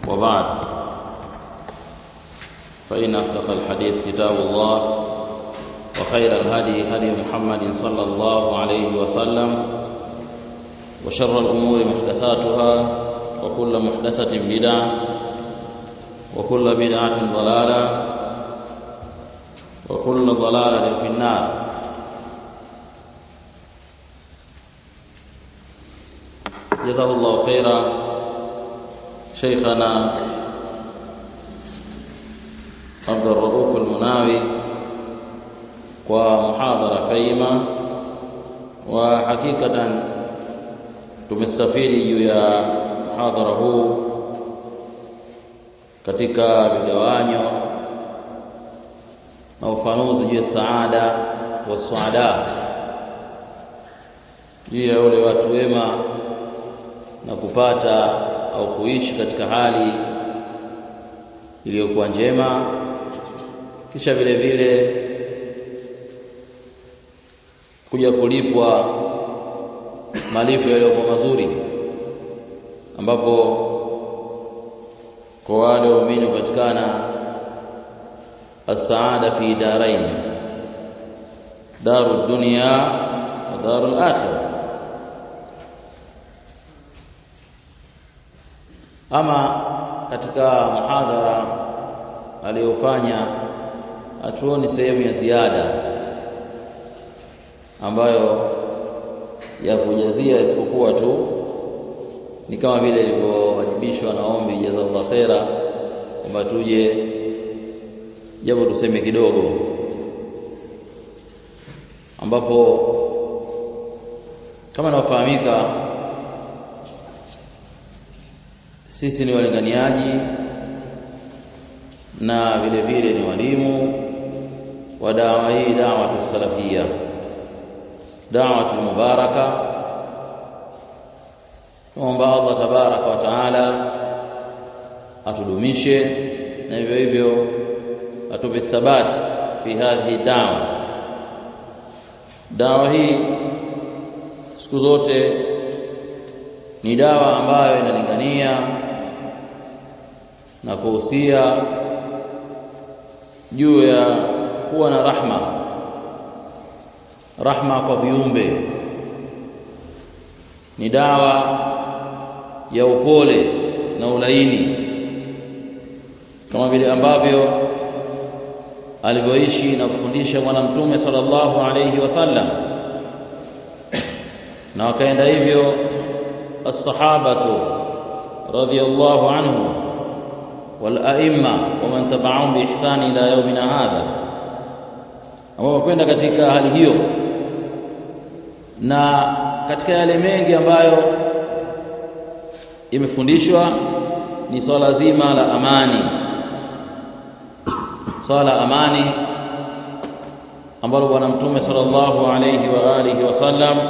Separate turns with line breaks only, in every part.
وبعد فإن أصدق الحديث كتاب الله وخير الهدي هدي محمد صلى الله عليه وسلم وشر الأمور محدثاتها وكل محدثة بدعة وكل بدعة ضلالة وكل ضلالة في النار جزاه الله خيرا شيخنا عبد الرؤوف المناوي ومحاضرة قيمة وحقيقة tumestafiri juu ya muhadhara huu katika vigawanyo na ufanuzi juu ya saada wa suada juu ya wale watu wema na kupata au kuishi katika hali iliyokuwa njema kisha vile vile kuja kulipwa malipo yaliyokuwa mazuri ambapo kwa wale waumini hupatikana as-saada fi darain daru dunya wa daru al-akhirah ama katika muhadhara aliyofanya hatuoni sehemu ya ziada ambayo ya kujazia isipokuwa tu ni kama vile ilivyowajibishwa na ombi jazallahu khaira kwamba tuje japo tuseme kidogo ambapo kama inafahamika sisi ni walinganiaji na vile vile ni walimu wa dawa hii da'watu salafia da'watu mubaraka tuomba Allah tabaraka wa taala atudumishe na hivyo hivyo atupe thabati fi hadhihi dawa dawa hii siku zote ni dawa ambayo inalingania na kuhusia juu ya kuwa na rahma rahma kwa viumbe ni dawa ya upole na ulaini kama vile ambavyo alivyoishi na kufundisha bwana mtume sallallahu alayhi wasallam na wakaenda hivyo as-sahabatu radiyallahu anhu wal a'imma wa man tabi'ahum bi ihsani ila yawmina hadha ambao wakwenda katika hali hiyo na katika yale mengi ambayo imefundishwa ni swala zima la amani swala la amani ambalo bwana mtume sallallahu alayhi wa alihi wasallam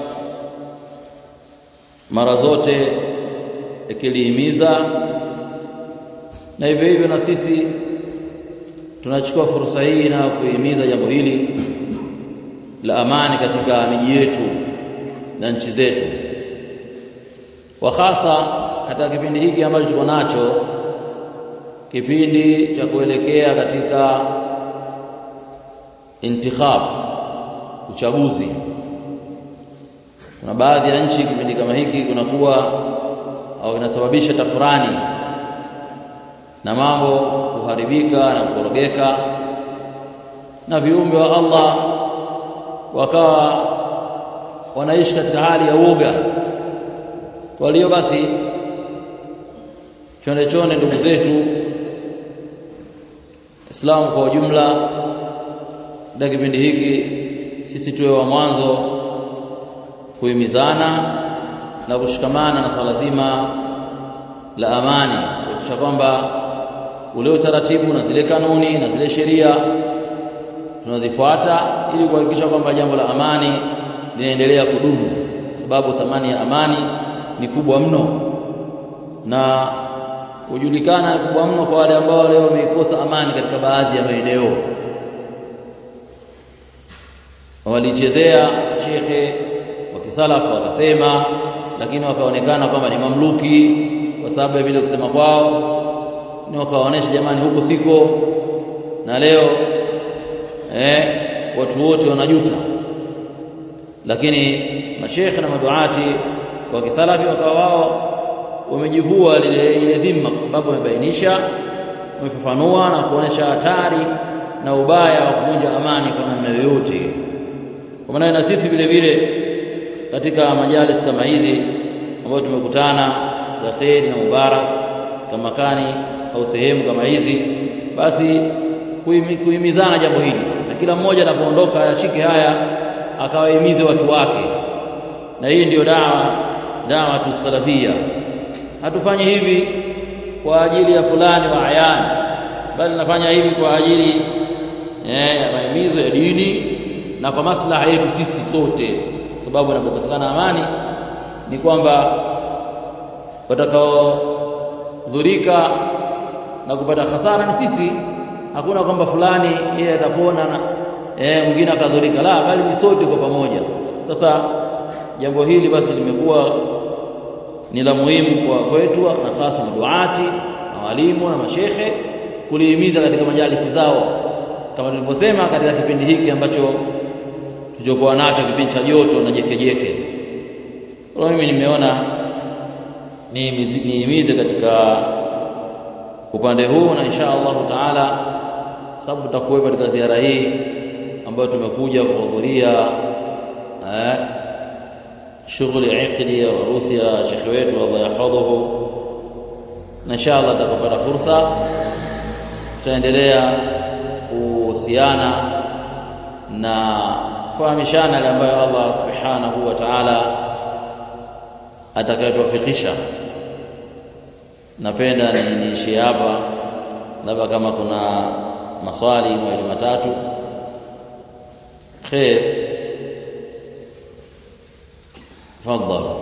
mara zote ikilihimiza na hivyo hivyo na sisi tunachukua fursa hii na kuhimiza jambo hili la amani katika miji yetu na nchi zetu kwa hasa katika kipindi hiki ambacho tuko nacho kipindi cha kuelekea katika intikhab uchaguzi kuna baadhi ya nchi kipindi kama hiki kunakuwa au inasababisha tafurani na mambo kuharibika na kukorogeka na viumbe wa Allah wakawa wanaishi katika hali ya uoga kwa hiyo basi chonde chonde ndugu zetu Islam kwa ujumla katika kipindi hiki sisi tuwe wa mwanzo kuhimizana na kushikamana na swala zima la amani kuhakikisha kwamba ule utaratibu na zile kanuni na zile sheria tunazifuata ili kuhakikisha kwamba jambo la amani linaendelea kudumu sababu thamani ya amani ni kubwa mno na hujulikana kubwa mno kwa wale ambao leo wameikosa amani katika baadhi ya maeneo walichezea shekhe wa kisalafu wakasema lakini wakaonekana kwamba ni mamluki kwa sababu ya vile kusema kwao ni wakawaonesha jamani huko siko na leo eh, watu wote wanajuta lakini mashekhe na maduati wa kisalafi wakawa wao wamejivua lile ile dhima kwa sababu wamebainisha wamefafanua na kuonesha hatari na ubaya wa kuvunja amani kwa namna yoyote kwa maana na sisi vile vile katika majalis kama hizi ambayo tumekutana za kheri na mubarak kama kani au sehemu kama hizi basi kuhimizana jambo hili na kila mmoja anapoondoka ashike haya akawahimize watu wake na hii ndiyo dawa dawa tusalafia hatufanyi hivi kwa ajili ya fulani wa ayani bali nafanya hivi kwa ajili eh, ya mahimizo ya dini na kwa maslaha yetu sisi sote sababu inapokosekana amani ni kwamba watakaodhurika na kupata hasara ni sisi hakuna kwamba fulani yeye atapona na eh, mwingine akadhurika la bali ni sote kwa pamoja sasa jambo hili basi limekuwa ni la muhimu kwa kwetu na hasa maduati na walimu na mashekhe kulihimiza katika majalisi zao kama tulivyosema katika kipindi hiki ambacho tulichokuwa nacho kipindi cha joto na jekejeke kwa mimi nimeona nihimize katika upande huu na insha Allahu taala sababu tutakuwa katika ziara hii ambayo tumekuja kuhudhuria eh, shughuli iqdi ya harusi ya shekhe wetu Allah yahfadhuhu na insha Allah tutakapata fursa tutaendelea kuhusiana na kufahamishana yale ambayo Allah subhanahu wa ta'ala atakayotuwafikisha napenda niishie hapa labda kama kuna maswali mawili matatu khair tafadhali